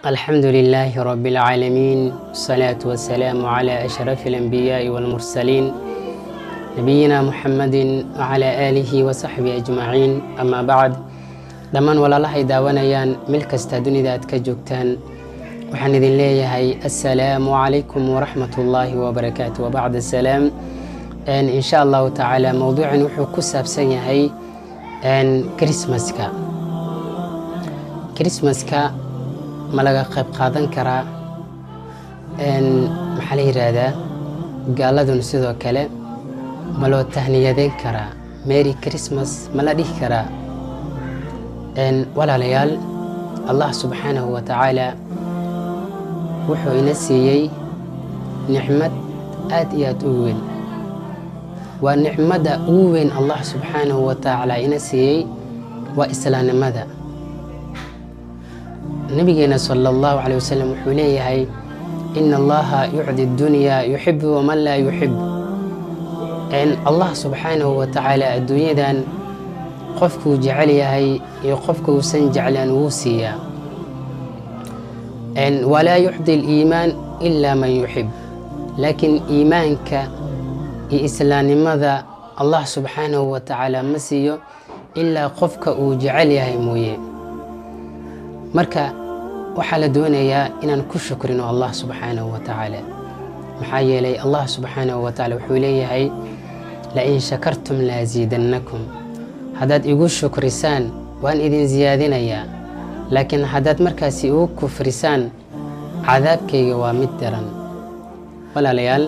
الحمد لله رب العالمين والصلاة والسلام على أشرف الأنبياء والمرسلين نبينا محمد وعلى آله وصحبه أجمعين أما بعد dhammaan walaalahay daawanayaan meel kasta dunida aad ka joogtaan waxaan idin leeyahay assalaamu calaykum waraxmat ullaahi wabarakaatu wabacd asalaam insha allahu tacaala mowduucan wuxuu ku saabsan yahay krismaska krismaska ma laga qayb qaadan karaa maxaa la yidhaahdaa gaaladun sidoo kale ma loo tahniyadeyn karaa mary christmas ma la dhihi karaa walaalayaal allah subxaanahu wa tacaala wuxuu ina siiyey nicmad aad iyo aad u weyn waa nicmadda ugu weyn allah subxaanahu wa tacaala ina siiyey waa islaamnimada nabigeena sala allahu caley wasalam wuxuu leeyahay ina allaha yucdi dunyaa yuxibu waman laa yuxib allah subxaanahu wa tacaala adduunyadan qofkuu jecel yahay iyo qofka uusan jeclaan wuu siiyaa walaa yuxdi aliimaan ilaa man yuxib laakiin iimaanka iyo islaamnimada allah subxaanahu wa tacaala ma siiyo ilaa qofka uu jecel yahay mooye marka waxaa la doonayaa inaan ku shukrino allah subxaanahu wa tacaala maxaa yeelay allah subxaanahu wa tacala wuxuu leeyahay lain shakartum laasiidannakum haddaad igu shukrisaan waan idin siyaadinayaa laakiin haddaad markaasi igu kufrisaan cadaabkayga waa mid daran walaalayaal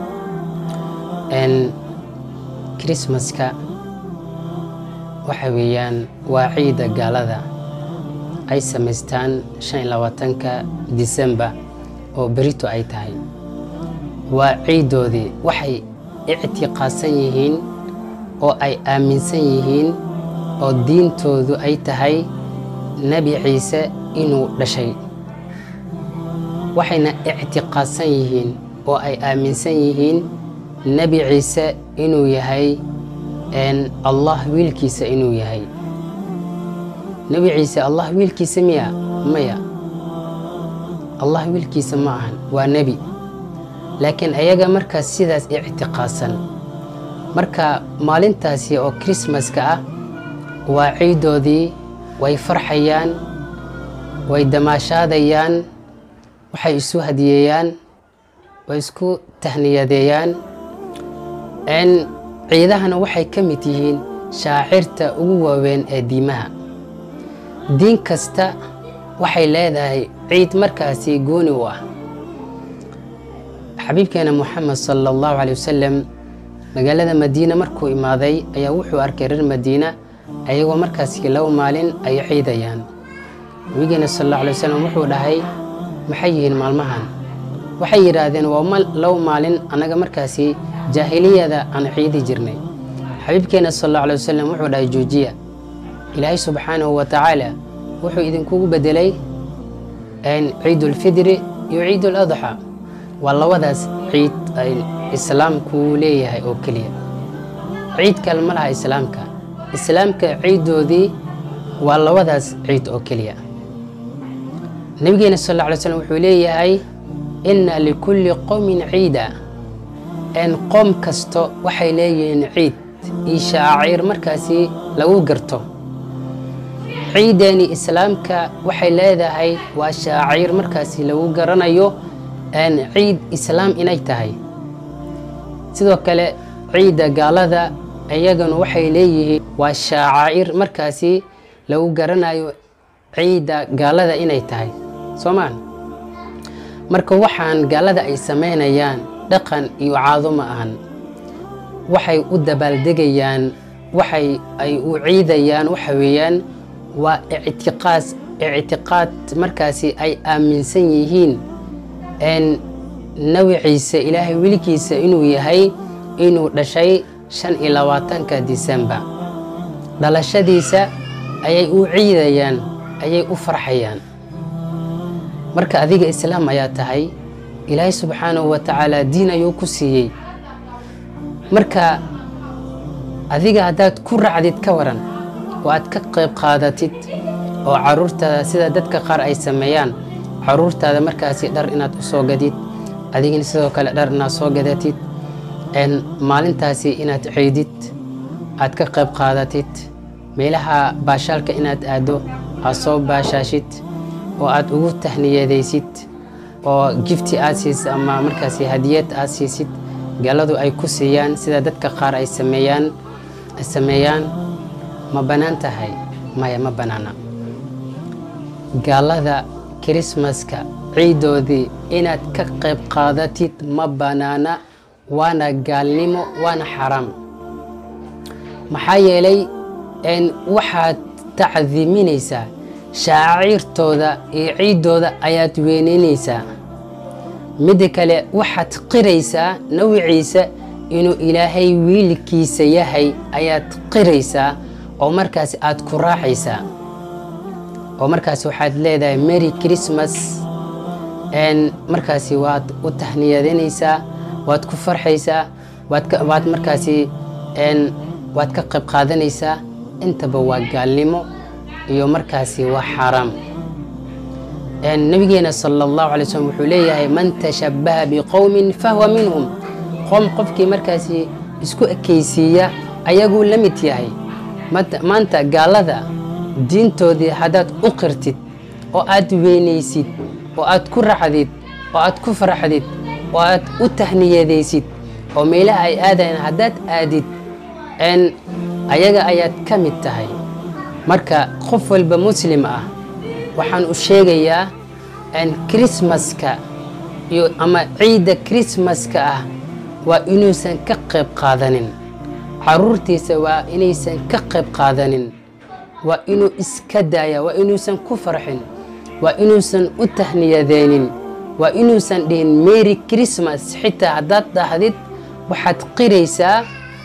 krismaska waxa weeyaan waa ciidda gaalada ay samaystaan shan iyo labaatanka disembar oo berito ay tahay waa ciiddoodii waxay ictiqaadsan yihiin oo ay aaminsan yihiin oo diintoodu ay tahay nebi ciise inuu dhashay waxayna ictiqaadsan yihiin oo ay aaminsan yihiin nebi ciise inuu yahay allah wiilkiisa inuu yahay nebi ciise allah wiilkiisa miya maya allah wiilkiisa ma ahan waa nebi laakiin ayaga markaas sidaas ictiqaadsan marka maalintaasi oo krismaska ah waa ciiddoodii way farxayaan way damaashaadayaan waxay isu hadiyeeyaan way isku tahniyadeeyaan ciidahana waxay ka mid yihiin shaacirta ugu waaweyn ee diimaha diin kasta waxay leedahay ciid markaasi gooni u ah xabiibkeena moxamed sala allahu caley wasalam magaalada madiina markuu imaaday ayaa wuxuu arkay reer madiina ayagoo markaasi laba maalin ay ciidayaan nabigeena sal alla alay wasalam wuxuu dhahay maxay yihiin maalmahan waxay yidhaahdeen waa laba maalin annaga markaasi jaahiliyada aan ciidi jirnay xabiibkeena sal alla alay wasalam wuxuu dhahay joojiya ilaahay subxaanahu wa tacaala wuxuu idinkugu bedelay ciidulfidri iyo ciiduladxa waa labadaas ciid islaamkuu leeyahay oo keliya ciid kale ma laha islaamka islaamka ciiddoodii waa labadaas ciid oo keliya nabigeena sal alla alay slam wuxuu leeyahay inna likulli qowmin ciida n qoom kasto waxay leeyihiin ciid iyo shaaciir markaasi lagu garto ciideeni islaamka waxay leedahay waa shaaciir markaasi lagu garanayo ciid islaam inay tahay sidoo kale ciidda gaalada iyagana waxay leeyihiin waa shaacaa'ir markaasi lagu garanayo ciidda gaalada inay tahay soomaan marka waxaan gaalada ay samaynayaan dhaqan iyo caado ma ahan waxay u dabaaldegayaan waxay ay u ciidayaan waxa weeyaan waa ictiqaas ictiqaad markaasi ay aaminsan yihiin nebi ciise ilaahay weligiisa inuu yahay inuu dhashay shan iyo labaatanka disembar dhalashadiisa ayay u ciidayaan ayay u farxayaan marka adiga islaam ayaa tahay ilaahay subxaanahu wa tacaala diin ayuu ku siiyey marka adiga haddaad ku racdid ka waran oo aad ka qayb qaadatid oo caruurta sida dadka qaar ay sameeyaan caruurtaada markaasi dhar inaad u soo gadid adigina sidoo kale dhar inaad soo gadatid maalintaasi inaad ceydid aad ka qayb qaadatid meelaha baashaalka inaad aado aad soo baashaashid oo aad ugu tahniyadaysid oo gifti aad siisid ama markaasi hadiyad aad siisid gaaladu ay ku siiyaan sida dadka qaar ay sameeyaan sameeyaan ma bannaan tahay maya ma bannaana gaalada kirismaska ciidoodii inaad ka qayb qaadatid ma bannaana waana gaalnimo waana xaraam maxaa yeelay waxaad tacdiiminaysaa shaaciirtooda iyo ciiddooda ayaad weyneynaysaa midda kale waxaad qiraysaa nawiciisa inuu ilaahay wiilkiisa yahay ayaad qiraysaa oo markaasi aad ku raacaysaa oo markaasi waxaad leedahay mary christmas markaasi waad u tahniyadanaysaa waad ku farxaysaa waad markaasi waad ka qayb qaadanaysaa intaba waa gaalnimo iyo markaasi waa xaaraam nabigeena sala allahu alay slm wuxuu leeyahay man tashabbaha biqowmin fahuwa minhum qowm qofkii markaasi isku ekaysiiya ayaguu la mid yahay maanta gaalada diintoodii haddaad u qirtid oo aad weynaysid oo aad ku racdid oo aad ku faraxdid oo aad u tahniyadaysid oo meelaha ay aadayaan haddaad aadid ayaga ayaad ka mid tahay marka qof walba muslim ah waxaan u sheegayaa krismaska iyo ama ciidda krismaska ah waa inuusan ka qayb qaadanin caruurtiisa waa inaysan ka qayb qaadanin waa inuu iska daaya waa inuusan ku farxin waa inuusan u tahniyadeenin waa inuusan dhihin mary christmas xitaa haddaad dhahdid waxaad qiraysaa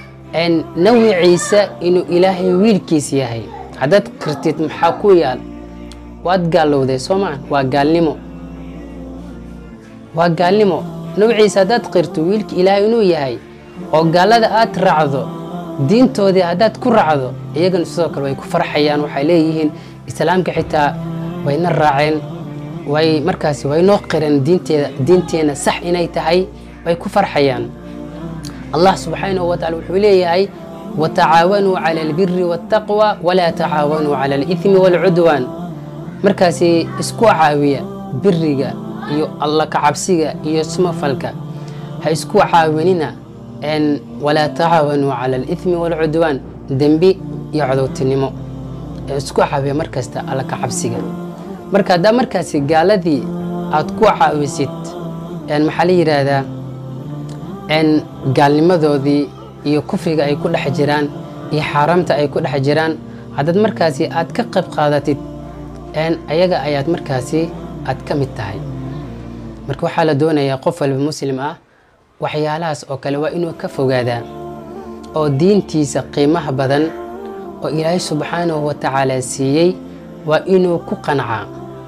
nawiciisa inuu ilaahay wiilkiis yahay haddaad qirtid maxaa ku yaal waad gaalowday soomaa waa gaalnimo waa gaalnimo nawiciisa haddaad qirto wiilka ilaahay inuu yahay oo gaalada aad raacdo diintoodii haddaad ku raacdo iyagana sidoo kale way ku farxayaan waxay leeyihiin islaamka xitaa wayna raaceen way markaasi waynoo qireen diinteeda diinteena sax inay tahay way ku farxayaan allah subxaanahu wa tacala wuxuu leeyahay watacaawanuu cala albiri waاltaqwa walaa tacaawanuu cala alithmi waalcudwaan markaasi isku caawiya biriga iyo alla kacabsiga iyo smafalka ha isku caawinina walaa tacaawanuu cala alithmi waalcudwaan dembi iyo codowtinimo isku caawiya markasta alla kacabsiga marka haddaa markaasi gaaladii aad ku caawisid maxaa la yidhaahdaa gaalnimadoodii iyo kufriga ay ku dhex jiraan iyo xaaraamta ay ku dhex jiraan haddaad markaasi aad ka qayb qaadatid ayaga ayaad markaasi aad ka mid tahay marka waxaa la doonayaa qof walba muslim ah waxyaalahaas oo kale waa inuu ka fogaadaa oo diintiisa qiimaha badan oo ilaahay subxaanahu wa tacaala siiyey waa inuu ku qancaa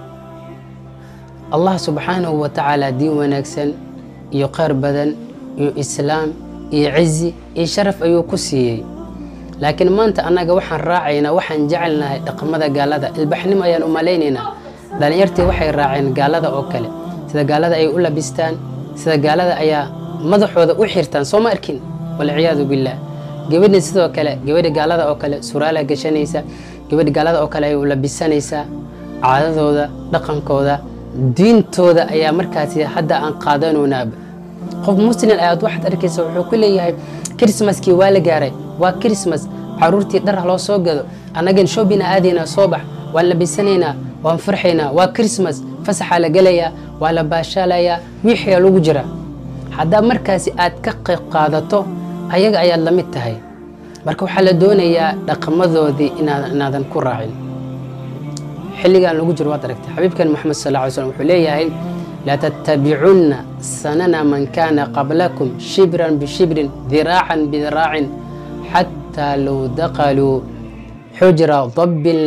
allah subxaanahu wa tacaala diin wanaagsan iyo kheyr badan iyo islaam iyo cizi iyo sharaf ayuu ku siiyey laakiin maanta annaga waxaan raacaynaa waxaan jecelnahay dhaqamada gaalada ilbaxnimo ayaan u malaynaynaa dhallinyartii waxay raaceen gaalada oo kale sida gaalada ay u labistaan sida gaalada ayaa madaxooda u xirtaan soo ma arkin walciyaadu billaah gabadhi sidoo kale gabadhi gaalada oo kale suraala gashanaysa gabadhi gaalada oo kale ay u labisanaysaa caadadooda dhaqankooda diintooda ayaa markaasi hadda aan qaadanoonaaba qof muslim ayaad waxaad arkaysa wuxuu ku leeyahay krismaskii waa la gaaray waa krismas caruurtii dhar loo soo gado annagan shoobina aadaynaa soo bax waan labisanaynaa waan farxaynaa waa krismas fasaxaa la gelayaa waa la baashaalayaa wiixia lagu jira haddaa markaasi aad ka qayb qaadato ayaga ayaad la mid tahay marka waxaa la doonayaa dhaqamadoodii inaadan ku raacin xilligan lagu jiro waad aragtay xabiibkan moxamed sal ly slm wuxuu leeyahay latattabicunna sanana man kaana qablakum shibran bishibrin diraacan bidiraacin xataa low daqaluu xujra dabbin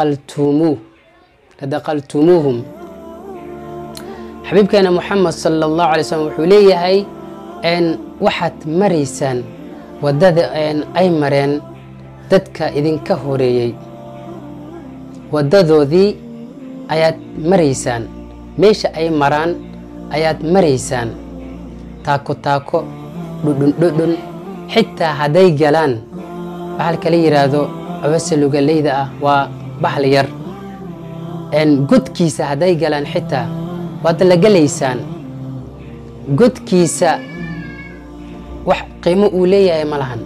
ladaqaltumuuhum xabiibkeena moxamed sala allahu alay slm wuxuu leeyahay waxaad maraysaan waddada ay mareen dadka idinka horeeyey waddadoodii ayaad maraysaan meesha ay maraan ayaad maraysaan taako taako dhudhun dhudhun xitaa hadday galaan bahalka la yidhaahdo cawasa lugaleyda ah waa bahal yar godkiisa hadday galaan xitaa waad la gelaysaan godkiisa wax qiimo uu leeyahay ma lahan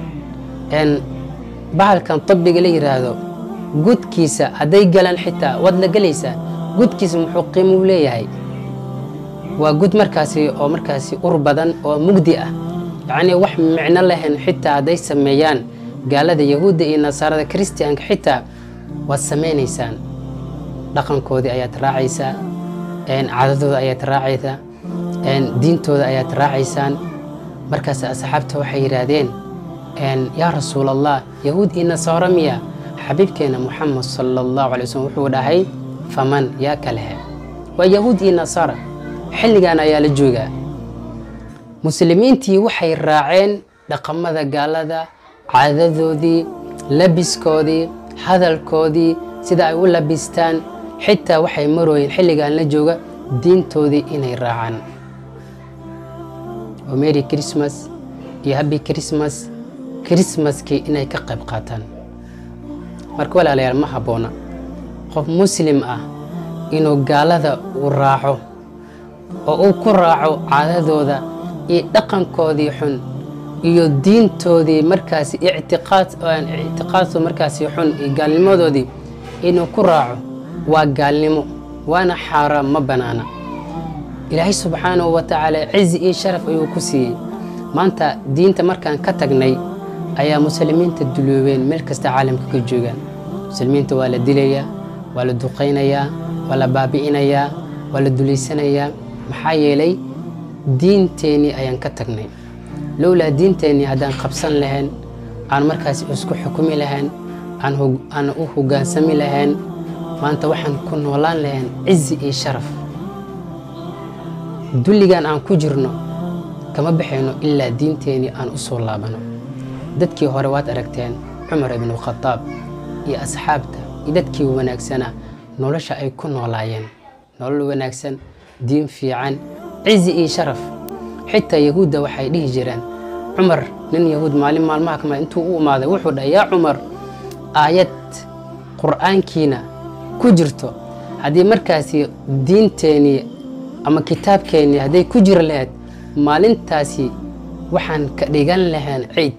bahalkan tabiga la yidhaahdo godkiisa hadday galaan xitaa waad la gelaysaan godkiisa muxuu qiimo u leeyahay waa gud markaasi oo markaasi ur badan oo mugdi ah yacnii wax micno lahayn xitaa hadday sameeyaan gaalada yahuudda iyo nasaarada kristiyaanka xitaa waad samaynaysaan dhaqankoodii ayaad raacaysaa cadadooda ayaad raacaysaa diintooda ayaad raacaysaan markaas asxaabta waxay yidhaahdeen yaa rasuul allah yahuud iyo nasaaro miya xabiibkeena muxamed sala allahu alay waslm wuxuu dhahay faman yaa kalehe waa yahuud iyo nasaara xilligan ayaa la joogaa muslimiintii waxay raaceen dhaqamada gaalada caadadoodii labiskoodii hadalkoodii sida ay u labistaan xitaa waxay marooyeen xilligan la jooga diintoodii inay raacaan oo mary christmas iyo happy christmas christmaskii inay ka qayb qaataan marka walaalayaal ma habboona qof muslim ah inuu gaalada u raaco oo uu ku raaco caadadooda iyo dhaqankoodii xun iyo diintoodii markaasi ictiqaadku markaasi xun iyo gaalnimadoodii inuu ku raaco waa gaalnimo waana xaaraam ma bannaana ilaahay subxaanahu wa tacaala cizi iyo sharaf ayuu ku siiyey maanta diinta markaan ka tagnay ayaa muslimiinta duloobeen meel kasta caalamka ka joogaan muslimiinta waa la dilayaa waa la duqaynayaa waa la baabi'inayaa waa la dulaysanayaa maxaa yeelay diinteennii ayaan ka tagnay lowlaa diinteennii haddaan qabsan lahayn aan markaasi isku xukumi lahayn aan u hoggaansami lahayn maanta waxaan ku noolaan lahayn cizi iyo sharaf dulligan aan ku jirno kama baxayno ilaa diinteennii aan u soo laabano dadkii hore waad aragteen cumar ibnu khadaab iyo asxaabta iyo dadkii wanaagsanaa nolosha ay ku noolaayeen nolol wanaagsan diin fiican cizi iyo sharaf xitaa yahuudda waxay dhihi jireen cumar nin yahuud maalin maalmaha kamid intuu u imaaday wuxuu dhahay yaa cumar aayad qur'aankiina ku jirto haddii markaasi diinteenii ama kitaabkeennii hadday ku jiri lahayd maalintaasi waxaan ka dhigan lahayn ciid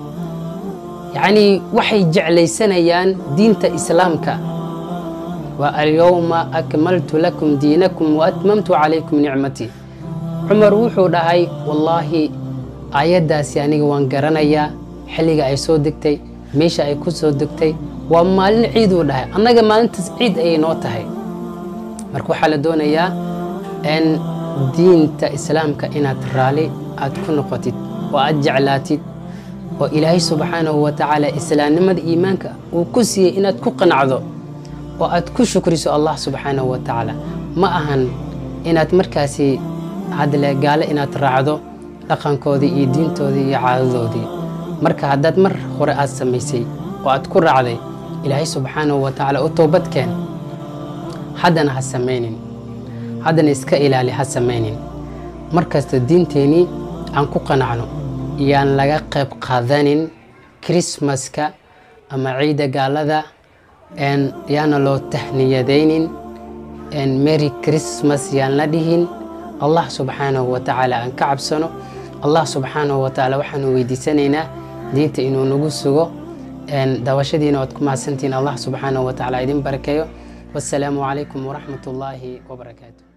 yacnii waxay jeclaysanayaan diinta islaamka wa alyowma akmaltu lakum diinakum wa atmamtu calaykum nicmatii cumar wuxuu dhahay wallaahi aayaddaasi aniga waan garanayaa xilliga ay soo degtay meesha ay ku soo degtay waa maalin ciiduu dhahay annaga maalintaas ciid ayay noo tahay marka waxaa la doonayaa in diinta islaamka inaad raali aad ku noqotid oo aad jeclaatid oo ilaahay subxaanahu wa tacaala islaamnimada iimaanka uu ku siiyey inaad ku qanacdo oo aad ku shukriso allah subxaanahu wa tacaala ma ahan inaad markaasi hadle gaale inaad raacdo dhaqankoodii iyo diintoodii iyo caadadoodii marka haddaad mar hore aad samaysay oo aad ku raacday ilaahay subxaanahu wa tacaala u toobadkeen haddana ha samaynin haddana iska ilaali ha samaynin markasta diinteennii aan ku qanacno yaan laga qayb qaadanin krismaska ama ciidda gaalada yaana loo tahniyadaynin mary christmas yaan la dhihin allah subxaanahu wa tacaala aan ka cabsano allah subxaanahu wa tacaala waxaanu weydiisanaynaa diinta inuu nagu sugo daawashadiina waad ku mahadsantihiin allah subxaanahu wa tacaala idin barakeeyo wassalaamu calaykum waraxmat ullaahi wabarakaatu